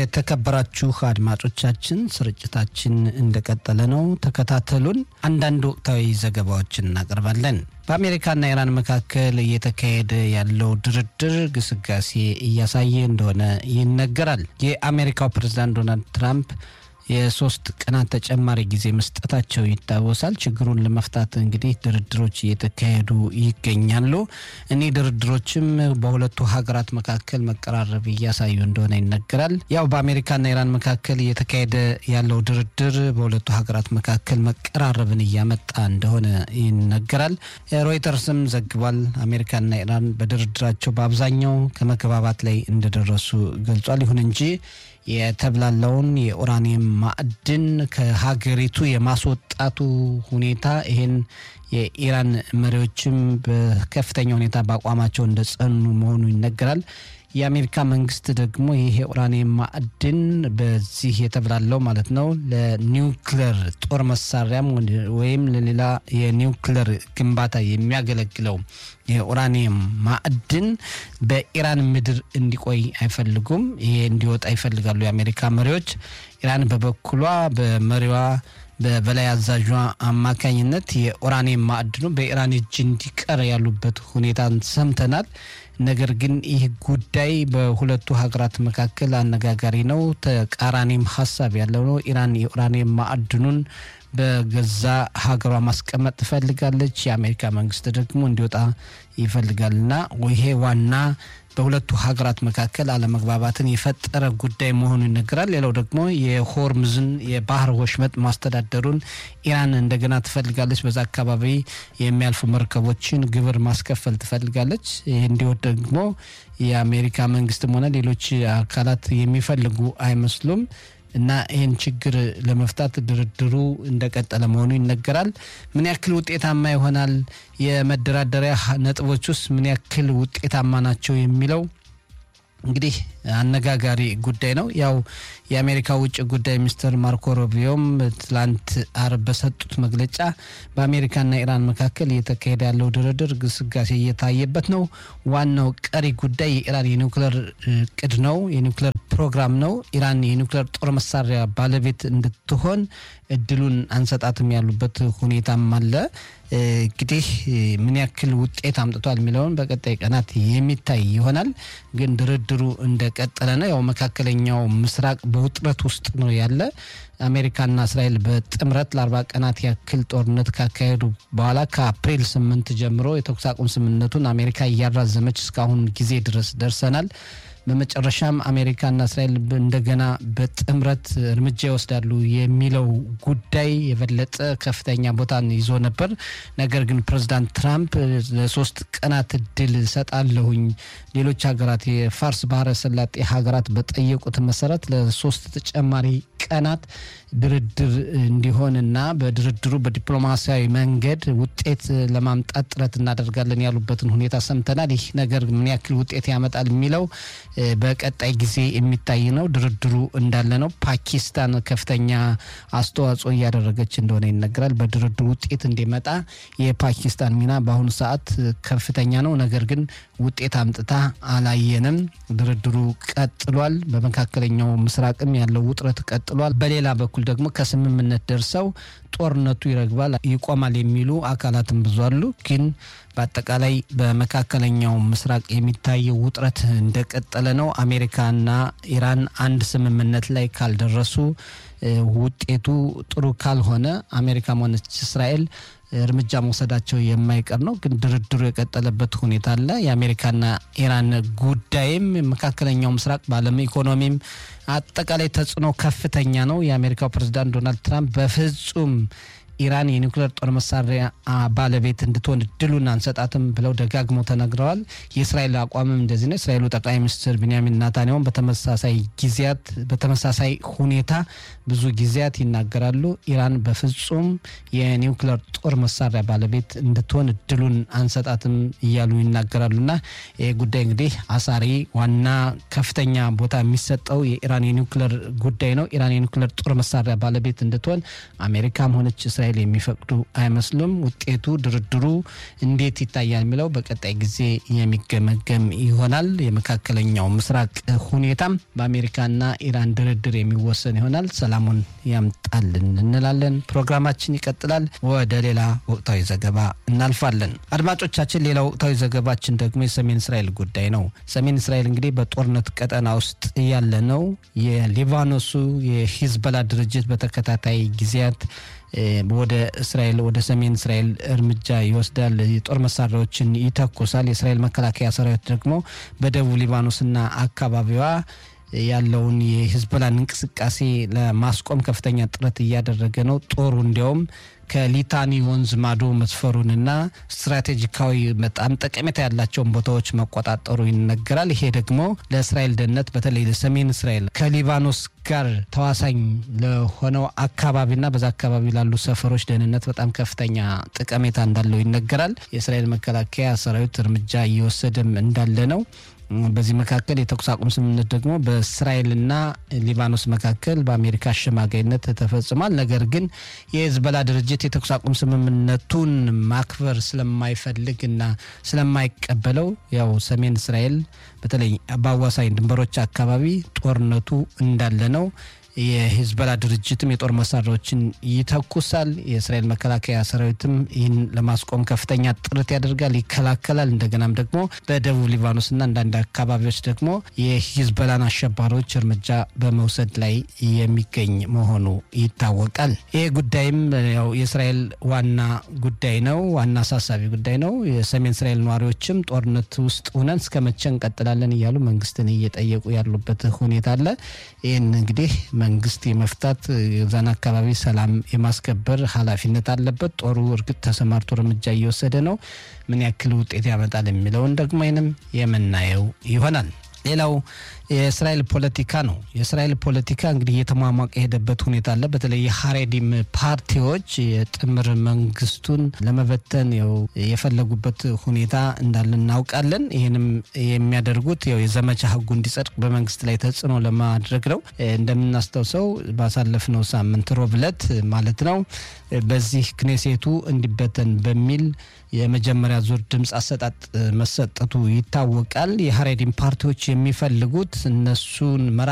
የተከበራችሁ አድማጮቻችን ስርጭታችን እንደቀጠለ ነው። ተከታተሉን። አንዳንድ ወቅታዊ ዘገባዎችን እናቀርባለን። በአሜሪካና ኢራን መካከል እየተካሄደ ያለው ድርድር ግስጋሴ እያሳየ እንደሆነ ይነገራል። የአሜሪካው ፕሬዝዳንት ዶናልድ ትራምፕ የሶስት ቀናት ተጨማሪ ጊዜ መስጠታቸው ይታወሳል። ችግሩን ለመፍታት እንግዲህ ድርድሮች እየተካሄዱ ይገኛሉ። እኒህ ድርድሮችም በሁለቱ ሀገራት መካከል መቀራረብ እያሳዩ እንደሆነ ይነገራል። ያው በአሜሪካና ኢራን መካከል እየተካሄደ ያለው ድርድር በሁለቱ ሀገራት መካከል መቀራረብን እያመጣ እንደሆነ ይነገራል። ሮይተርስም ዘግቧል። አሜሪካና ኢራን በድርድራቸው በአብዛኛው ከመግባባት ላይ እንደደረሱ ገልጿል። ይሁን እንጂ የተብላለውን የኡራኒየም ማዕድን ከሀገሪቱ የማስወጣቱ ሁኔታ ይሄን የኢራን መሪዎችም በከፍተኛ ሁኔታ በአቋማቸው እንደጸኑ መሆኑ ይነገራል። የአሜሪካ መንግስት ደግሞ ይሄ ኡራኒየም ማዕድን በዚህ የተብላለው ማለት ነው ለኒውክለር ጦር መሳሪያም ወይም ለሌላ የኒውክለር ግንባታ የሚያገለግለው የኡራኒየም ማዕድን በኢራን ምድር እንዲቆይ አይፈልጉም። ይሄ እንዲወጣ ይፈልጋሉ የአሜሪካ መሪዎች። ኢራን በበኩሏ በመሪዋ በበላይ አዛዧ አማካኝነት የኡራኒየም ማዕድኑ በኢራን እጅ እንዲቀር ያሉበት ሁኔታን ሰምተናል። ነገር ግን ይህ ጉዳይ በሁለቱ ሀገራት መካከል አነጋጋሪ ነው። ተቃራኒም ሀሳብ ያለው ነው። ኢራን የኡራኒየም ማዕድኑን በገዛ ሀገሯ ማስቀመጥ ትፈልጋለች። የአሜሪካ መንግስት ደግሞ እንዲወጣ ይፈልጋልና ይሄ ዋና በሁለቱ ሀገራት መካከል አለመግባባትን የፈጠረ ጉዳይ መሆኑ ይነገራል። ሌላው ደግሞ የሆርምዝን የባህር ወሽመጥ ማስተዳደሩን ኢራን እንደገና ትፈልጋለች። በዛ አካባቢ የሚያልፉ መርከቦችን ግብር ማስከፈል ትፈልጋለች። ይህ እንዲወድ ደግሞ የአሜሪካ መንግስትም ሆነ ሌሎች አካላት የሚፈልጉ አይመስሉም። እና ይህን ችግር ለመፍታት ድርድሩ እንደቀጠለ መሆኑ ይነገራል። ምን ያክል ውጤታማ ይሆናል? የመደራደሪያ ነጥቦች ውስጥ ምን ያክል ውጤታማ ናቸው የሚለው እንግዲህ አነጋጋሪ ጉዳይ ነው። ያው የአሜሪካ ውጭ ጉዳይ ሚኒስትር ማርኮ ሩቢዮም ትላንት አርብ በሰጡት መግለጫ በአሜሪካና ኢራን መካከል እየተካሄደ ያለው ድርድር ግስጋሴ እየታየበት ነው። ዋናው ቀሪ ጉዳይ የኢራን የኒውክሌር እቅድ ነው፣ የኒውክሌር ፕሮግራም ነው። ኢራን የኒውክሌር ጦር መሳሪያ ባለቤት እንድትሆን እድሉን አንሰጣትም ያሉበት ሁኔታም አለ። እንግዲህ ምን ያክል ውጤት አምጥቷል የሚለውን በቀጣይ ቀናት የሚታይ ይሆናል። ግን ድርድሩ እንደቀጠለ ነው። ያው መካከለኛው ምስራቅ በውጥረት ውስጥ ነው ያለ። አሜሪካና እስራኤል በጥምረት ለአርባ ቀናት ያክል ጦርነት ካካሄዱ በኋላ ከአፕሪል ስምንት ጀምሮ የተኩስ አቁም ስምምነቱን አሜሪካ እያራዘመች እስካሁን ጊዜ ድረስ ደርሰናል። በመጨረሻም አሜሪካና እስራኤል እንደገና በጥምረት እርምጃ ይወስዳሉ የሚለው ጉዳይ የበለጠ ከፍተኛ ቦታን ይዞ ነበር። ነገር ግን ፕሬዚዳንት ትራምፕ ለሶስት ቀናት እድል ሰጣለሁኝ ሌሎች ሀገራት የፋርስ ባህረ ሰላጤ ሀገራት በጠየቁት መሰረት ለሶስት ተጨማሪ ቀናት ድርድር እንዲሆንና በድርድሩ በዲፕሎማሲያዊ መንገድ ውጤት ለማምጣት ጥረት እናደርጋለን ያሉበትን ሁኔታ ሰምተናል። ይህ ነገር ምን ያክል ውጤት ያመጣል የሚለው በቀጣይ ጊዜ የሚታይ ነው። ድርድሩ እንዳለ ነው። ፓኪስታን ከፍተኛ አስተዋጽኦ እያደረገች እንደሆነ ይነገራል። በድርድሩ ውጤት እንዲመጣ የፓኪስታን ሚና በአሁኑ ሰዓት ከፍተኛ ነው። ነገር ግን ውጤት አምጥታ አላየንም። ድርድሩ ቀጥሏል። በመካከለኛው ምስራቅም ያለው ውጥረት ቀጥሏል። በሌላ በኩል ደግሞ ከስምምነት ደርሰው ጦርነቱ ይረግባል፣ ይቆማል የሚሉ አካላትም ብዙ አሉ። ግን በአጠቃላይ በመካከለኛው ምስራቅ የሚታየው ውጥረት እንደቀጠለ ነው። አሜሪካና ኢራን አንድ ስምምነት ላይ ካልደረሱ ውጤቱ ጥሩ ካልሆነ አሜሪካም ሆነች እስራኤል እርምጃ መውሰዳቸው የማይቀር ነው። ግን ድርድሩ የቀጠለበት ሁኔታ አለ። የአሜሪካና ኢራን ጉዳይም መካከለኛው ምስራቅ በዓለም ኢኮኖሚም አጠቃላይ ተጽዕኖ ከፍተኛ ነው። የአሜሪካው ፕሬዚዳንት ዶናልድ ትራምፕ በፍጹም ኢራን የኒውክሌር ጦር መሳሪያ ባለቤት እንድትሆን እድሉን አንሰጣትም ብለው ደጋግመው ተናግረዋል። የእስራኤል አቋምም እንደዚህ ነው። እስራኤሉ ጠቅላይ ሚኒስትር ቢንያሚን ናታንያሁን በተመሳሳይ ጊዜያት በተመሳሳይ ሁኔታ ብዙ ጊዜያት ይናገራሉ። ኢራን በፍጹም የኒውክሌር ጦር መሳሪያ ባለቤት እንድትሆን እድሉን አንሰጣትም እያሉ ይናገራሉና ይህ ጉዳይ እንግዲህ አሳሪ ዋና ከፍተኛ ቦታ የሚሰጠው የኢራን የኒውክሌር ጉዳይ ነው። ኢራን የኒውክሌር ጦር መሳሪያ ባለቤት እንድትሆን አሜሪካም ሆነች እስራኤል የሚፈቅዱ አይመስሉም። ውጤቱ ድርድሩ እንዴት ይታያል የሚለው በቀጣይ ጊዜ የሚገመገም ይሆናል። የመካከለኛው ምስራቅ ሁኔታም በአሜሪካና ኢራን ድርድር የሚወሰን ይሆናል። ሰላሙን ያምጣልን እንላለን። ፕሮግራማችን ይቀጥላል። ወደ ሌላ ወቅታዊ ዘገባ እናልፋለን። አድማጮቻችን፣ ሌላ ወቅታዊ ዘገባችን ደግሞ የሰሜን እስራኤል ጉዳይ ነው። ሰሜን እስራኤል እንግዲህ በጦርነት ቀጠና ውስጥ ያለ ነው። የሊባኖሱ የሂዝበላ ድርጅት በተከታታይ ጊዜያት ወደ እስራኤል ወደ ሰሜን እስራኤል እርምጃ ይወስዳል። የጦር መሳሪያዎችን ይተኩሳል። የእስራኤል መከላከያ ሰራዊት ደግሞ በደቡብ ሊባኖስና አካባቢዋ ያለውን የሂዝቦላን እንቅስቃሴ ለማስቆም ከፍተኛ ጥረት እያደረገ ነው። ጦሩ እንዲያውም ከሊታኒ ወንዝ ማዶ መስፈሩንና ስትራቴጂካዊ በጣም ጠቀሜታ ያላቸውን ቦታዎች መቆጣጠሩ ይነገራል። ይሄ ደግሞ ለእስራኤል ደህንነት በተለይ ለሰሜን እስራኤል ከሊባኖስ ጋር ተዋሳኝ ለሆነው አካባቢና በዛ አካባቢ ላሉ ሰፈሮች ደህንነት በጣም ከፍተኛ ጠቀሜታ እንዳለው ይነገራል። የእስራኤል መከላከያ ሰራዊት እርምጃ እየወሰደም እንዳለ ነው። በዚህ መካከል የተኩስ አቁም ስምምነት ደግሞ በእስራኤልና ሊባኖስ መካከል በአሜሪካ አሸማጋይነት ተፈጽሟል። ነገር ግን የሂዝቦላ ድርጅት የተኩስ አቁም ስምምነቱን ማክበር ስለማይፈልግና ስለማይቀበለው ያው ሰሜን እስራኤል በተለይ በአዋሳኝ ድንበሮች አካባቢ ጦርነቱ እንዳለ ነው። የሂዝቦላ ድርጅትም የጦር መሳሪያዎችን ይተኩሳል። የእስራኤል መከላከያ ሰራዊትም ይህን ለማስቆም ከፍተኛ ጥረት ያደርጋል፣ ይከላከላል። እንደገናም ደግሞ በደቡብ ሊባኖስና አንዳንድ አካባቢዎች ደግሞ የሂዝቦላን አሸባሪዎች እርምጃ በመውሰድ ላይ የሚገኝ መሆኑ ይታወቃል። ይህ ጉዳይም ያው የእስራኤል ዋና ጉዳይ ነው፣ ዋና አሳሳቢ ጉዳይ ነው። የሰሜን እስራኤል ነዋሪዎችም ጦርነት ውስጥ ሆነን እስከ መቼ እንቀጥላለን እያሉ መንግስትን እየጠየቁ ያሉበት ሁኔታ አለ። ይህን እንግዲህ መንግስት የመፍታት የዛን አካባቢ ሰላም የማስከበር ኃላፊነት አለበት። ጦሩ እርግጥ ተሰማርቶ እርምጃ እየወሰደ ነው። ምን ያክል ውጤት ያመጣል የሚለውን ደግሞ ይህንም የምናየው ይሆናል። ሌላው የእስራኤል ፖለቲካ ነው። የእስራኤል ፖለቲካ እንግዲህ እየተሟሟቀ የሄደበት ሁኔታ አለ። በተለይ የሀሬዲም ፓርቲዎች የጥምር መንግስቱን ለመበተን ው የፈለጉበት ሁኔታ እንዳለ እናውቃለን። ይህንም የሚያደርጉት ው የዘመቻ ህጉ እንዲጸድቅ በመንግስት ላይ ተጽዕኖ ለማድረግ ነው። እንደምናስታውሰው ባሳለፍነው ሳምንት ሮብ ዕለት ማለት ነው በዚህ ክኔሴቱ እንዲበተን በሚል የመጀመሪያ ዙር ድምፅ አሰጣጥ መሰጠቱ ይታወቃል። የሀሬዲም ፓርቲዎች የሚፈልጉት እነሱን መራ